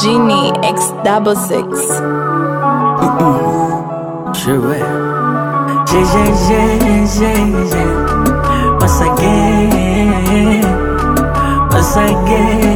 Genie X double six. Je vais. J'ai, j'ai, j'ai, j'ai, j'ai. Once again. Once again.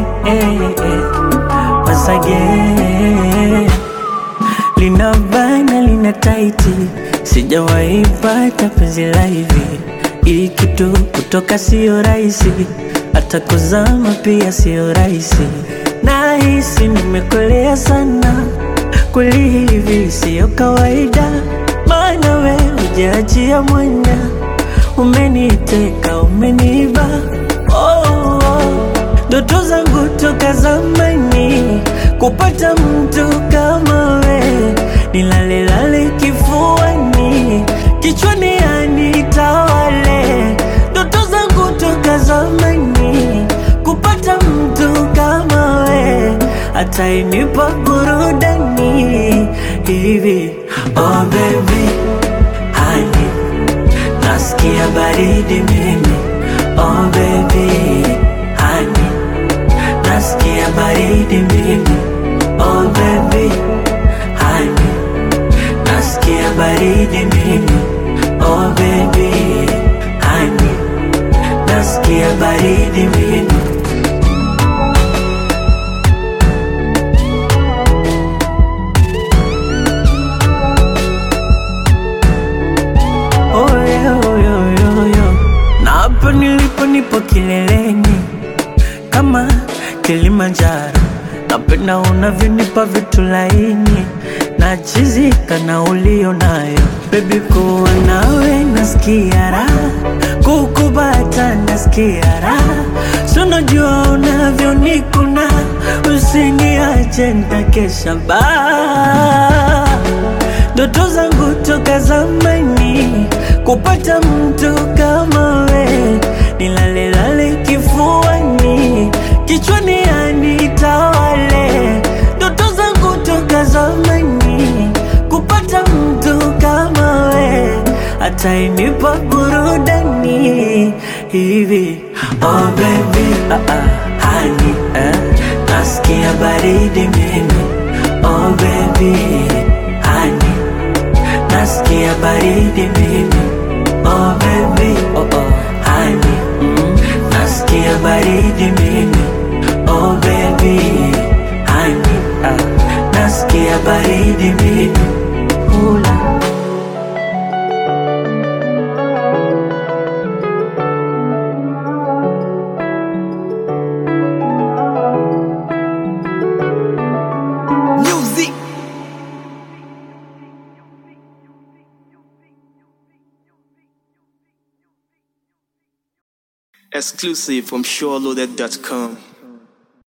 Once again. Lina bana lina taiti, sijawahi pata penzi la hivi. Hii kitu kutoka sio rahisi, hata kuzama pia sio rahisi. Nahisi nimekolea sana, kweli hivi sio kawaida, maana we hujaachia mwanya, umeniteka umeniba oh, oh. Ndoto zangu toka zamani kupata mtu kama we, nilalelale kifuani, kichwani anitawale. Ndoto zangu toka zamani kupata mtu kama we, atainipa burudani hivi. Oh baby, honey, nasikia baridi mimi. Oh baby, honey nasikia baridi mimi oh baby honey nasikia baridi mimi oh baby honey nasikia baridi mimi oh yeah, oh yeah, oh yeah, oh yeah. na hapa nilipo nipo kileleni kama Kilimanjaro. Napenda unavyonipa vitu laini, nachizika na ulio nayo bebi, kuwa nawe nasikia raha, kukubata nasikia raha, so najua unavyonikuna, usiniache nitakesha baa ndoto zangu toka zamani kupata mtu kama we, nilalelale kifuani, kichwani anitawale. Ndoto zangu toka zamani kupata mtu kama we, atainipa burudani hivi. Oh baby, ah ah, honey, eh, nasikia baridi mimi. Oh baby, honey nasikia baridi mimi oh baby oh oh honey mm. nasikia baridi mimi oh baby honey ah. nasikia baridi mimi Ula. Music. Exclusive from SureLoaded.com.